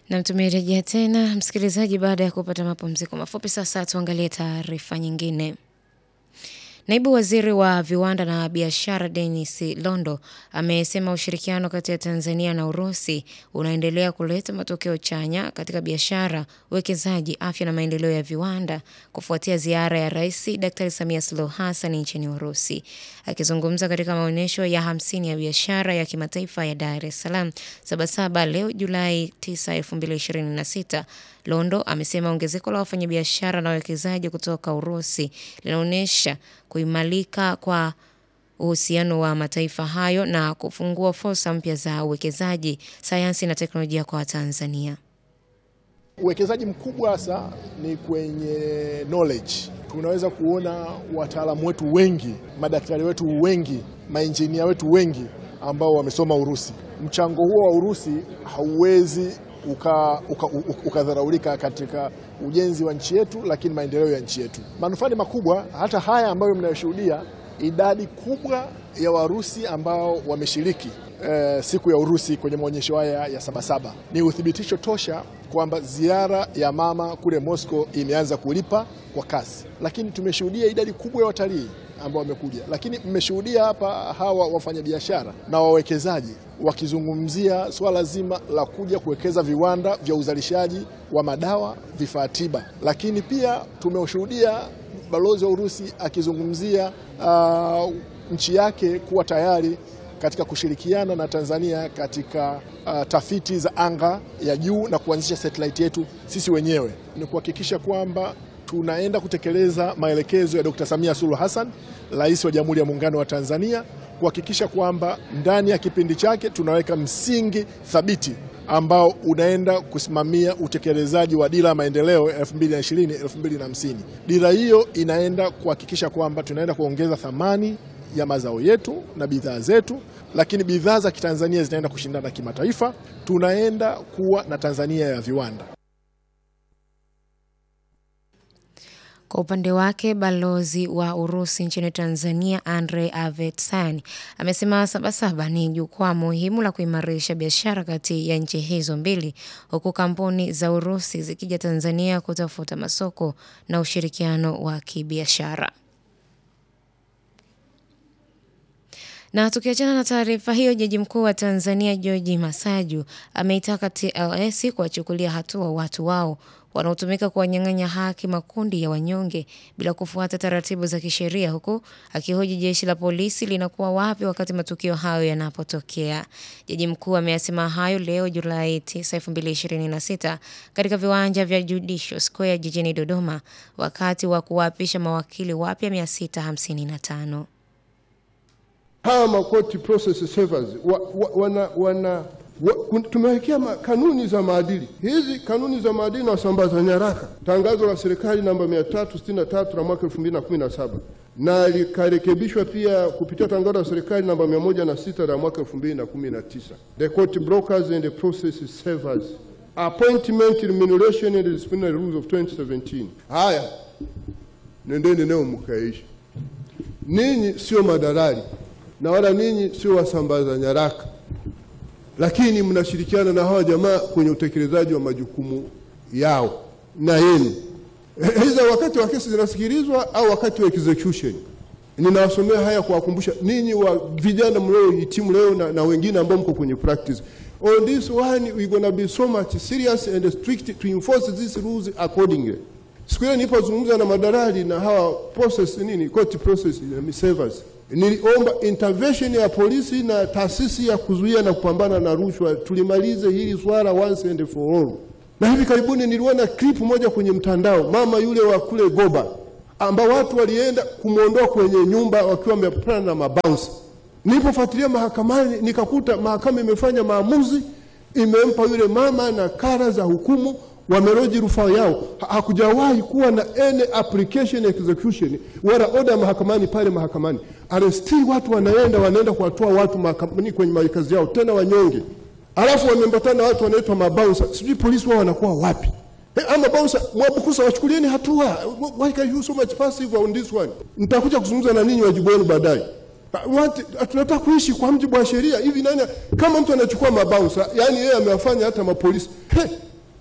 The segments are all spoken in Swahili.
Na tumerejea tena msikilizaji, baada ya kupata mapumziko mafupi. Sasa tuangalie taarifa nyingine. Naibu waziri wa viwanda na biashara Denis Londo amesema ushirikiano kati ya Tanzania na Urusi unaendelea kuleta matokeo chanya katika biashara, uwekezaji, afya na maendeleo ya viwanda kufuatia ziara ya Rais Daktari Samia Suluhu Hassan nchini Urusi. Akizungumza katika maonyesho ya hamsini ya biashara ya kimataifa ya Dar es Salaam Sabasaba leo Julai 9, 2026, Londo amesema ongezeko la wafanyabiashara na wawekezaji kutoka Urusi linaonyesha kuimarika kwa uhusiano wa mataifa hayo na kufungua fursa mpya za uwekezaji, sayansi na teknolojia kwa Watanzania. Uwekezaji mkubwa hasa ni kwenye knowledge. Tunaweza kuona wataalamu wetu wengi, madaktari wetu wengi, mainjinia wetu wengi ambao wamesoma Urusi. Mchango huo wa Urusi hauwezi ukadharaulika uka, uka katika ujenzi wa nchi yetu, lakini maendeleo ya nchi yetu. Manufaa ni makubwa, hata haya ambayo mnayoshuhudia, idadi kubwa ya Warusi ambao wameshiriki eh, siku ya Urusi kwenye maonyesho haya ya Sabasaba ni uthibitisho tosha kwamba ziara ya mama kule Moscow imeanza kulipa kwa kasi, lakini tumeshuhudia idadi kubwa ya watalii ambao wamekuja, lakini mmeshuhudia hapa hawa wafanyabiashara na wawekezaji wakizungumzia swala zima la kuja kuwekeza viwanda vya uzalishaji wa madawa, vifaa tiba, lakini pia tumeshuhudia balozi wa Urusi akizungumzia uh, nchi yake kuwa tayari katika kushirikiana na Tanzania katika uh, tafiti za anga ya juu na kuanzisha satellite yetu sisi wenyewe. Ni kuhakikisha kwamba tunaenda kutekeleza maelekezo ya Dr. Samia Suluhu Hassan, Rais wa Jamhuri ya Muungano wa Tanzania, kuhakikisha kwamba ndani ya kipindi chake tunaweka msingi thabiti ambao unaenda kusimamia utekelezaji wa dira ya maendeleo 2020 2050. Dira hiyo inaenda kuhakikisha kwamba tunaenda kuongeza thamani ya mazao yetu na bidhaa zetu, lakini bidhaa za Kitanzania zinaenda kushindana kimataifa. Tunaenda kuwa na Tanzania ya viwanda. Kwa upande wake balozi wa Urusi nchini Tanzania Andrei Avetsan amesema Sabasaba ni jukwaa muhimu la kuimarisha biashara kati ya nchi hizo mbili, huku kampuni za Urusi zikija Tanzania kutafuta masoko na ushirikiano wa kibiashara. Na tukiachana na taarifa hiyo, jaji mkuu wa Tanzania George Masaju ameitaka TLS kuwachukulia hatua watu wao wanaotumika kuwanyang'anya haki makundi ya wanyonge bila kufuata taratibu za kisheria, huku akihoji jeshi la polisi linakuwa wapi wakati matukio hayo yanapotokea. Jaji mkuu ameyasema hayo leo Julai 9, 2026 katika viwanja vya Judicial Square jijini Dodoma wakati wa kuwaapisha mawakili wapya 655. Hawa makoti process servers wa, wa, wana, wana wa, tumewekea kanuni za maadili. Hizi kanuni za maadili na wasambaza nyaraka, tangazo la serikali namba 363 la mwaka 2017 na likarekebishwa pia kupitia tangazo la serikali namba 106 la mwaka 2019, the court brokers and the process servers appointment remuneration and disciplinary rules of 2017. Haya, nendeni leo mkaishi. Ninyi sio madalali na wala ninyi sio wasambaza nyaraka, lakini mnashirikiana na hawa jamaa kwenye utekelezaji wa majukumu yao na yenu, aidha wakati wa kesi zinasikilizwa au wakati wa execution. Ninawasomea haya kuwakumbusha ninyi wa vijana mliohitimu leo na, na wengine ambao mko kwenye practice. On this one we gonna be so much serious and strict to enforce these rules accordingly. Siku ile nilipozungumza na madalali na hawa process nini court process servers niliomba intervention ya polisi na taasisi ya kuzuia na kupambana na rushwa, tulimalize hili swala once and for all. Na hivi karibuni niliona clip moja kwenye mtandao, mama yule wa kule Goba, ambao watu walienda kumwondoa kwenye nyumba wakiwa wamepatana na mabounce. Nilipofuatilia mahakamani, nikakuta mahakama imefanya maamuzi, imempa yule mama na kara za hukumu wameroji rufaa yao. Hakujawahi kuwa na any application execution wala order mahakamani pale mahakamani, arestili watu wanaenda wanaenda kuwatoa watu mahakamani kwenye makazi yao, tena wanyonge, alafu wamembatana watu wanaitwa mabouncer. Sijui polisi wao wanakuwa wapi? Hey, ama bouncer Mwabukusa, wachukulieni hatua. Why can you so much passive on this one? Nitakuja kuzungumza na ninyi wajibu wenu baadaye. Tunataka kuishi kwa mjibu wa sheria hivi. Nani kama mtu anachukua mabouncer, yani yeye amewafanya hata mapolisi hey,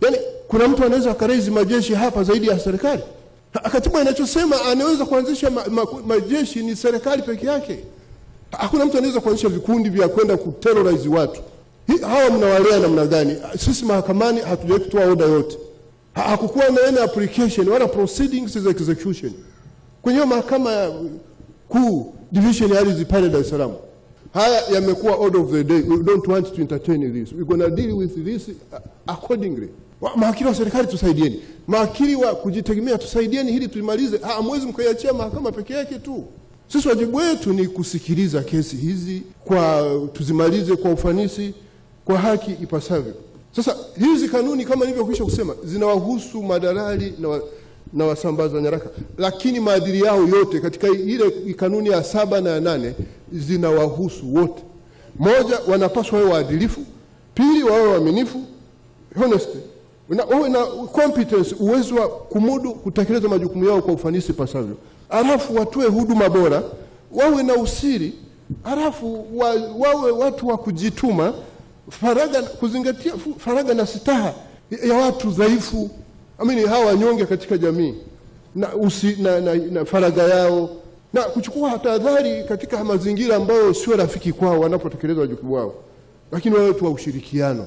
Yaani kuna mtu anaweza akarezi majeshi hapa zaidi ya serikali? Ha- Katiba inachosema anaweza kuanzisha ma, ma, majeshi ni serikali peke yake. Hakuna mtu anaweza kuanzisha vikundi vya kwenda kuterrorize watu. Hi, hawa mnawalea namna gani? Sisi mahakamani hatujawahi kutoa oda yote. Ha- Hakukuwa na any application wala proceedings za execution kwenye hiyo mahakama ya kuu division ya ardhi pale Dar es Salaam. Haya yamekuwa order of the day. We don't want to entertain this. We're going to deal with this uh, accordingly. Wa- Mawakili wa serikali tusaidieni, mawakili wa kujitegemea tusaidieni, hili tulimalize. Ha, Hamwezi mkaiachia mahakama peke yake tu. Sisi wajibu wetu ni kusikiliza kesi hizi kwa tuzimalize kwa ufanisi, kwa haki ipasavyo. Sasa hizi kanuni kama nilivyokwisha kusema zinawahusu madalali na, wa, na wasambaza nyaraka, lakini maadili yao yote katika ile kanuni ya saba na ya nane zinawahusu wote. Moja, wanapaswa wawe waadilifu. Pili, wawe waaminifu, honesty, na wawe na competence, uwezo wa kumudu kutekeleza majukumu yao kwa ufanisi pasavyo. Alafu watoe huduma bora, wawe na usiri, alafu wa, wawe watu wa kujituma, faraga, kuzingatia fu- faraga na sitaha ya watu dhaifu, amini hawa wanyonge katika jamii na, usi, na, na, na faraga yao na kuchukua tahadhari katika mazingira ambayo sio rafiki kwao wanapotekeleza wajibu wao, lakini wawe watu wa ushirikiano.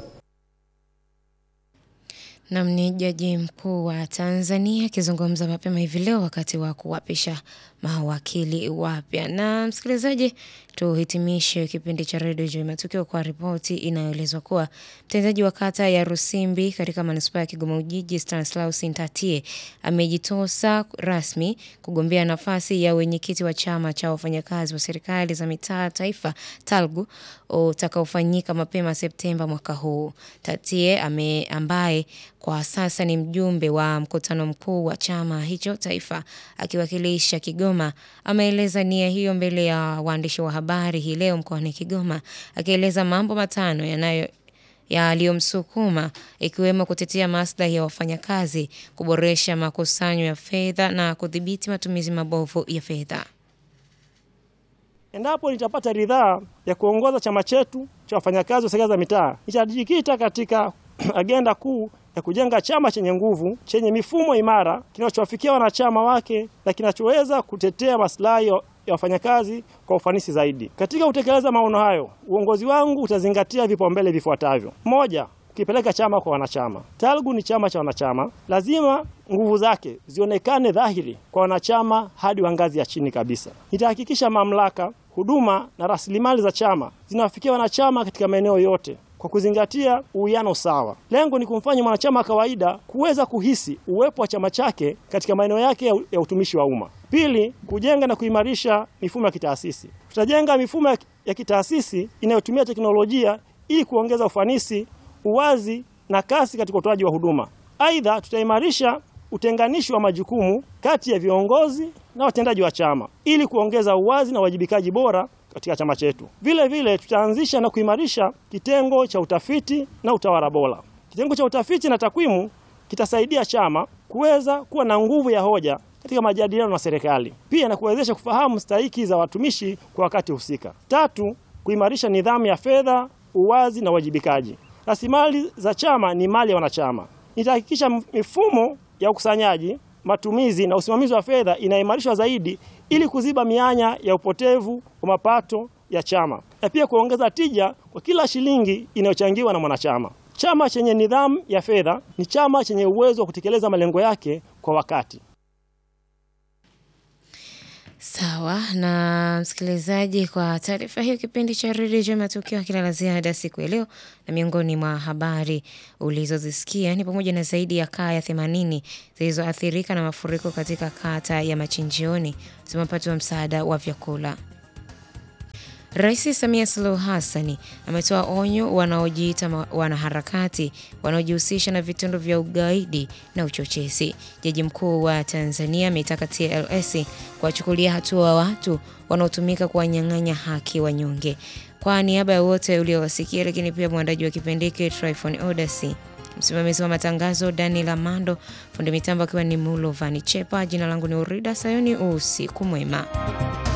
Nam ni jaji mkuu wa Tanzania akizungumza mapema hivi leo wakati wa kuwapisha mawakili wapya. Na msikilizaji, tuhitimishe kipindi cha redio juu ya matukio kwa ripoti inayoelezwa kuwa mtendaji wa kata ya Rusimbi katika manispaa ya Kigoma Ujiji Stanislaus Ntatie amejitosa rasmi kugombea nafasi ya wenyekiti wa chama cha wafanyakazi wa serikali za mitaa taifa TALGU utakaofanyika mapema Septemba mwaka huu. Tatie ame, ambaye kwa sasa ni mjumbe wa mkutano mkuu wa chama hicho taifa akiwakilisha Kigoma ameeleza nia hiyo mbele ya waandishi wa habari hii leo mkoani Kigoma akieleza mambo matano yanayo yaliyomsukuma ikiwemo kutetea maslahi ya wafanyakazi, kuboresha makusanyo ya fedha na kudhibiti matumizi mabovu ya fedha. Endapo nitapata ridhaa ya kuongoza chama chetu cha wafanyakazi wa serikali za mitaa, nitajikita katika agenda kuu ya kujenga chama chenye nguvu, chenye mifumo imara, kinachowafikia wanachama wake na kinachoweza kutetea maslahi ya wafanyakazi kwa ufanisi zaidi. Katika kutekeleza maono hayo, uongozi wangu utazingatia vipaumbele vifuatavyo: moja, kukipeleka chama kwa wanachama. TALGU ni chama cha wanachama, lazima nguvu zake zionekane dhahiri kwa wanachama hadi wa ngazi ya chini kabisa. Nitahakikisha mamlaka, huduma na rasilimali za chama zinawafikia wanachama katika maeneo yote kwa kuzingatia uwiano sawa. Lengo ni kumfanya mwanachama wa kawaida kuweza kuhisi uwepo wa chama chake katika maeneo yake ya, ya utumishi wa umma. Pili, kujenga na kuimarisha mifumo ya kitaasisi. Tutajenga mifumo ya, ya kitaasisi inayotumia teknolojia ili kuongeza ufanisi, uwazi na kasi katika utoaji wa huduma. Aidha, tutaimarisha utenganishi wa majukumu kati ya viongozi na watendaji wa chama ili kuongeza uwazi na uwajibikaji bora katika chama chetu. Vile vile tutaanzisha na kuimarisha kitengo cha utafiti na utawala bora. Kitengo cha utafiti na takwimu kitasaidia chama kuweza kuwa na nguvu ya hoja katika majadiliano na serikali, pia na kuwezesha kufahamu stahiki za watumishi kwa wakati husika. Tatu, kuimarisha nidhamu ya fedha, uwazi na uwajibikaji. Rasilimali za chama ni mali ya wanachama. Nitahakikisha mifumo ya ukusanyaji, matumizi na usimamizi wa fedha inaimarishwa zaidi ili kuziba mianya ya upotevu wa mapato ya chama na pia kuongeza tija kwa kila shilingi inayochangiwa na mwanachama. Chama chenye nidhamu ya fedha ni chama chenye uwezo wa kutekeleza malengo yake kwa wakati. Sawa na msikilizaji, kwa taarifa hiyo, kipindi cha redio cha matukio hakina la ziada siku ya leo, na miongoni mwa habari ulizozisikia ni pamoja na zaidi ya kaya themanini zilizoathirika na mafuriko katika kata ya Machinjioni zimepatiwa msaada wa vyakula. Rais Samia Suluhu Hassani ametoa onyo wanaojiita wanaharakati wanaojihusisha na vitendo vya ugaidi na uchochezi. Jaji mkuu wa Tanzania ameitaka TLS kuwachukulia hatua watu wanaotumika kuwanyang'anya haki wanyonge. Kwa niaba ya wote uliowasikia, lakini pia mwandaji wa kipindi hiki Tryphon Odasi, msimamizi wa matangazo Daniel Amando, fundi mitambo akiwa ni Mulovani Chepa, jina langu ni Urida Sayoni. Usiku mwema.